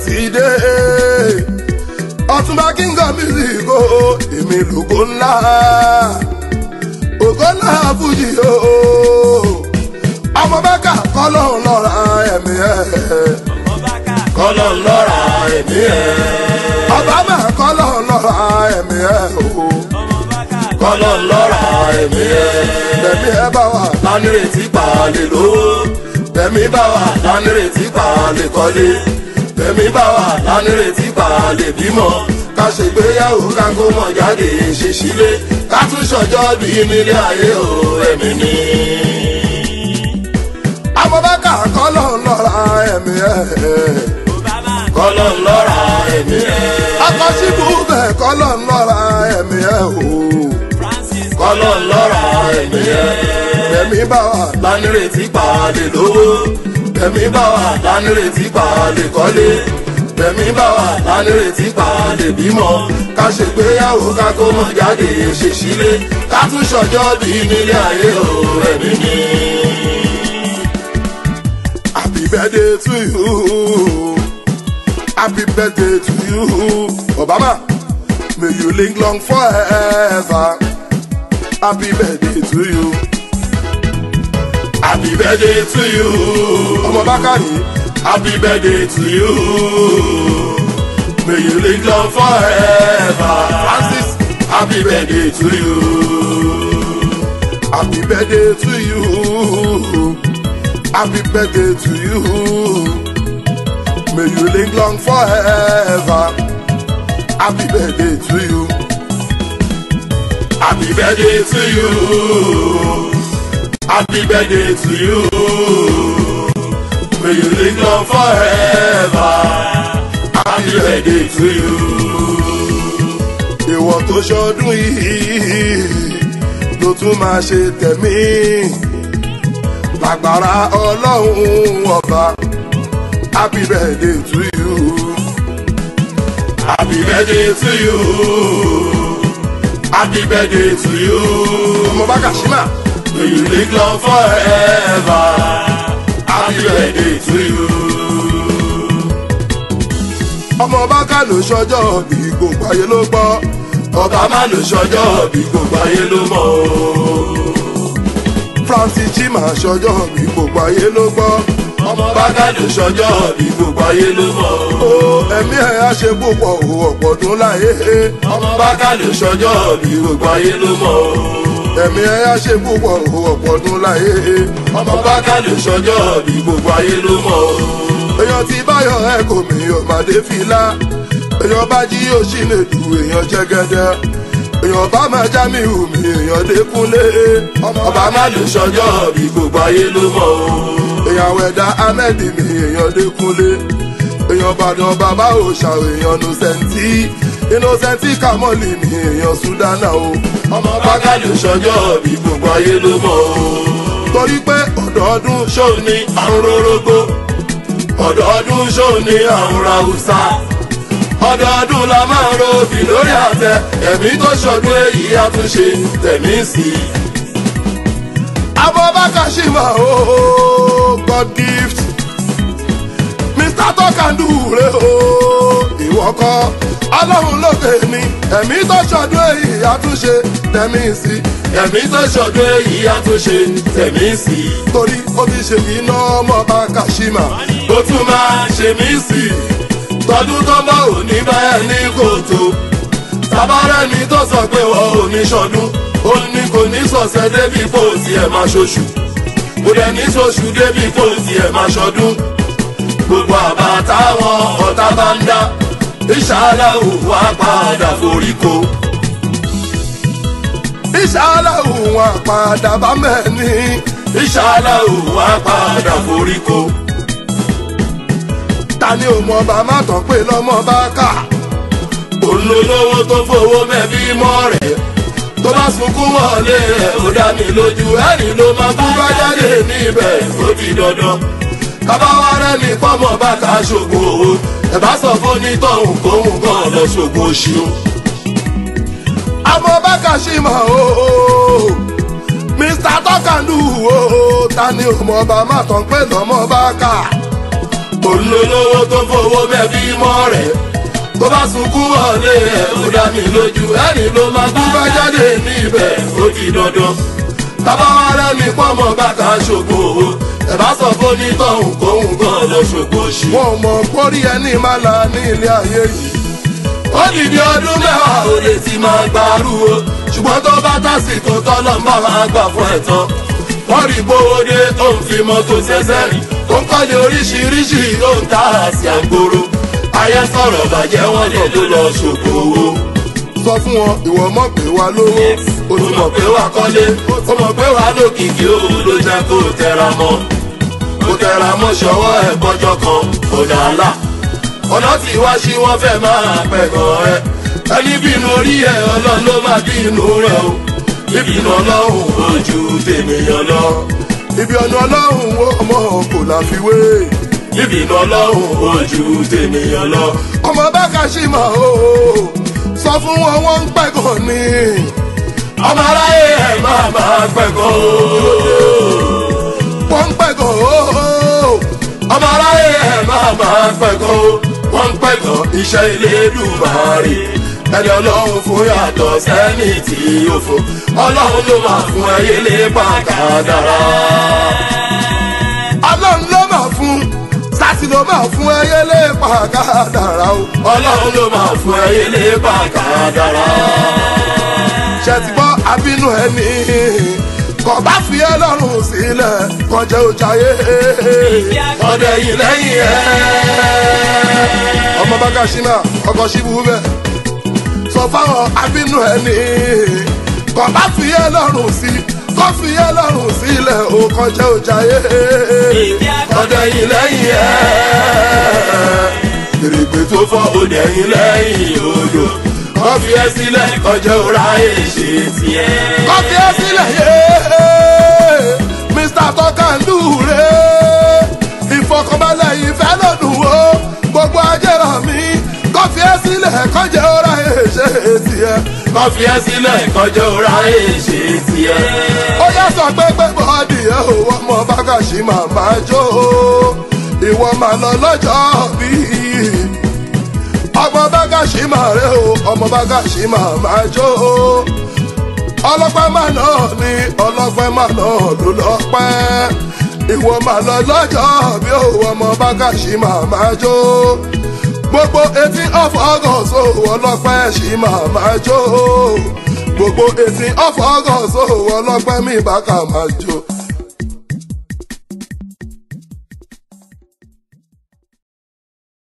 ti dé ọtúnba king of music o èmi lògo ńlá ògo ńlá fújì o ọmọ bẹ́ẹ̀ka kọ́lọ́ lọ́ra ẹ̀mí ẹ̀ kọ́lọ́ lọ́ra ẹ̀mí ẹ̀ ọba máa kọ́lọ́ lọ́ra ẹ̀mí ẹ̀ o kọ́lọ́ lọ́ra ẹ̀mí ẹ̀ bẹ̀mí ẹ̀ bá wà lánìrètí pàálẹ̀ lówó bẹ̀mí bá wà lánìrètí pàálẹ̀ kọ́lé bẹ̀mí bá wà lánìrètí pàálẹ̀ bímọ ká ṣègbéyàwó ká kó mọ̀ jáde ṣe sílé ká tún ṣọjọ́ bí nílé ayé o ẹ̀mí ni. amọ̀bákà kọ́lọ̀ ń lọ́ra ẹ̀mí ẹ̀ kọ́lọ̀ ń lọ́ra ẹ̀mí ẹ̀ akọ́síbù bẹ̀ kọ́lọ̀ ń lọ́ra ẹ̀mí ẹ̀ o kọ́lọ̀ ń lọ́ra ẹ̀mí ẹ̀ bẹ̀mí bá wà lánìrètí pàálẹ̀ lówó bẹ̀mí bá wà lánìrètí pàálẹ̀ kọ́lé bẹ̀mí bá wà lánìrètí pàálẹ̀ bímọ ká ṣègbéyàwó ká kó mọ̀ jáde ṣe sílé ká tún ṣọjọ́ bí nílé ayé o ẹ̀mí ni. happy birthday to you happy birthday to you obama may you live long forever happy birthday to you. Happy birthday to you. Ọmọ Bákàrí. Happy birthday to you. May you live long forever. Francis. Happy birthday to you. Happy birthday to you. Happy birthday to you. May you live long forever. Happy birthday to you. Happy birthday to you. Happy birthday to you. May you live long forever. Happy birthday to you. Ìwọ tó ṣọdún yìí ló tún máa ṣe tẹ̀mí. Lágbára ọlọ́run ọba. Happy birthday to you. Happy birthday to you. Happy birthday to you. Ọmọ bá Kàṣímà. May you live long forever. Happy birthday to you. Ọmọ Bákà ló ṣọjọ́ bí gbogbo ayé ló gbọ́. Ọba má ló ṣọjọ́ bí gbogbo ayé ló mọ̀ o. Francis Chima ṣọjọ́ bí gbogbo ayé ló gbọ́. Ọmọ Bákà ló ṣọjọ́ bí gbogbo ayé ló mọ̀ o. Ẹ̀mí ẹ̀ á ṣe púpọ̀ o ọ̀pọ̀ ọdún láyé. Ọmọ Bákà ló ṣọjọ́ bí gbogbo ayé ló mọ̀ o ẹ̀mí ẹ̀ á ṣe púpọ̀ ọ̀pọ̀ ọdún láyé. ọmọ bákà lè ṣọjọ́ bí gbogbo ayé ló mọ̀ o. èèyàn ti báyọ̀ ẹ̀ kò mí ọ̀màdé fìlà. èèyàn bá jí yóò ṣì lè du èèyàn jẹ́gẹ́dẹ́. èèyàn bá máa já mi hù mí èèyàn dékúnlé. ọba má lè ṣọjọ́ bí gbogbo ayé ló mọ̀ o. èèyàn wẹ̀dá ahmed mi èèyàn dékúnlé. èèyàn bàdàn bàbá òòṣà èèyàn nùsẹ̀ntì innocenti kamoli ni èèyàn sudana o. ọmọ bákàlù sọjọ́ bí gbogbo ayé ló mọ̀ o. torí pé ọ̀dọ́ọdún ṣóò ní àrùn rórógbó ọ̀dọ́ọdún ṣóò ní àrùn ràwùsà ọ̀dọ́ọdún la máa ń robì lórí àtẹ ẹ̀mí tó ṣọdún èyí àtúnṣe tẹ̀mí sí i. abọ́bákà ṣì máa o god gift mr tokandu rẹ o ìwọ kọ́ ọlọ́run lókè ni ẹ̀mí tó ṣọdún èyí àtúnṣe tẹ̀mí sí. ẹ̀mí tó ṣọdún èyí àtúnṣe tẹ̀mí sí. torí ó ti ṣe iná ọmọ bá kàṣímà. ó tún máa ṣe mí sí. tọdún tó bá ò ní báyẹn ní kòtò. tabarẹ́ ni tó sọ pé wọ́n ò ní ṣọdún. ó ní kò ní sọ̀sẹ̀ débi kò tiẹ̀ máa ṣoṣù. kò dẹ̀ ní ṣoṣù débi kò tiẹ̀ máa ṣọdún. gbogbo àbá táwọn ọ̀tá bá ń dá ìṣàlàwò wá padà foríko. ìṣàlàwò wá padà bá mẹ́ni. ìṣàlàwò wá padà foríko. ta ni ò mọ bá má tán pé lọ́mọ bá kà. olólówó tó fowó mẹ́bí mọ́ rẹ̀ tó bá sunkún wọlé rẹ̀ ó dá mi lójú ẹ̀rín ló máa bú bá jáde níbẹ̀ ó di dandan. kábàáwá rẹ̀ ní pọ́nmọ́ bá ká ṣògùn owó ẹ bá sọ fún onítọ̀hún kóhùn kan lọ ṣògùn oṣù. àmọ́ bákà ṣì mọ̀ o mr tọkàndù o ta ni ò mọ bá má tán pé lọ́mọ bá kà olólówó tó fowó bẹ́bí mọ́ rẹ̀ tó bá sunkún wọlé ẹ̀ ó dá mi lójú ẹni ló máa kú bá jáde níbẹ̀ ó di dandan tábà wá rẹ́mi pọ́nmọ́ bàtà ṣògo owó ẹ̀ bá sọ fún onítọ̀hún kóhun gan lọ ṣògo ṣe. wọn ò mọ̀ pórí ẹni máa la ní ilé ayé yìí. ó dìde ọdún mẹ́wàá ó lè ti máa gbàrú o ṣùgbọ́n tó bá tásìkò tọ́lọ́ ń bá máa gbà fún ẹ̀ tán wọ́n rí gbówódé tó ń fi mọ́tò ṣẹ̀ṣẹ̀ rìn tó ń kọ́lé oríṣiríṣi tó ń ta àṣì àgbòrò ayé sọ̀rọ̀ bàjẹ́ wọn lè ló lọ ṣògo owó. sọ fún wọn ìwọ mọ̀ pé wa lówó. o ti mọ̀ pé wà kọ́lé o mọ̀ pé wà lókìkí o ló jẹ́ kó o tẹra mọ́ kó tẹra mọ́ ṣọwọ́ ẹ̀ bọ́jọ́ kan ọ̀nà àlà ọ̀nà tí wá sí wọn fẹ́ máa pẹ̀gàn ẹ ẹni bínú orí ẹ ọlọ́run ló máa bínú rẹ o bíbínú ọlọ́run ojú tèmíyàn lọ ibi ọ̀nà ọlọ́run wo ọmọ kò láfiwé. bíbínú ọlọ́run ojú tèmíyàn lọ. ọmọ bá kàṣímà o sọ fún wọn wọn ń pẹ̀gàn ni. ọmọ aráyé ẹ máa máa pẹ̀gàn o. wọ́n ń pẹ̀gàn o. ọmọ aráyé ẹ máa máa pẹ̀gàn o. wọ́n ń pẹ̀gàn iṣẹ́ ilé dùbàárì ẹni ọlọ́run fún yàtọ̀ sẹ́ni tí ó fún ọlọ́run ló máa fún ẹyẹ lé pàkàdàrà. ọlọ́run ló máa fún sátì ló máa fún ẹyẹ lé pàkàdàrà o. ọlọ́run ló máa fún ẹyẹ lé pàkàdàrà. ṣètìgbọ́ abínú ẹni kò bá fi ẹ lọ́rùn sílẹ̀ kọjá òjàyé. ọdẹ yìí lẹ́yìn ẹ̀. ọmọ bá kàṣímà ọkọ̀ ṣíbù bẹ́ẹ̀ sọ fáwọn abínú ẹni kò bá fi ẹ lọ́rùn sí kò fi ẹ lọ́rùn sílẹ̀ ó kọjá òjàyé. ọdẹ yìí lẹ́yìn ẹ̀. èrègbè tó fọ́ ọdẹ yìí lẹ́yìn odò wọ́n fi ẹ́ sílẹ̀ kọjá òrà èṣe tiẹ̀. kò fi ẹ sílẹ̀ yé mr tọkàndú rè ìfọkànbalẹ̀ ìfẹ́ lọ́dún o gbogbo ajé rà mí kò fi ẹ sílẹ̀ kọjá òrà èṣe tiẹ̀. wọ́n fi ẹ́ sílẹ̀ kọjá òrà èṣe tiẹ̀. ó yá sọ pé pé bọ́ọ̀dì ẹ̀ ò wọ́n mọ bákàṣí màmá jó ìwọ máa lọ lọ́jọ́ bíi ọmọ bákàṣí máa rẹ o ọmọ bákàṣí màmá jó ọlọ́pẹ́ má náà ni ọlọ́pẹ́ má náà ló lọ́pẹ́ ìwọ máa lọ lọ́jọ́ bí o ọmọ bákàṣí màmá jó gbogbo eighteen of august o ọlọ́pẹ́ ṣì màmá jó gbogbo eighteen of august o ọlọ́pẹ́ mi bá kà máa jó.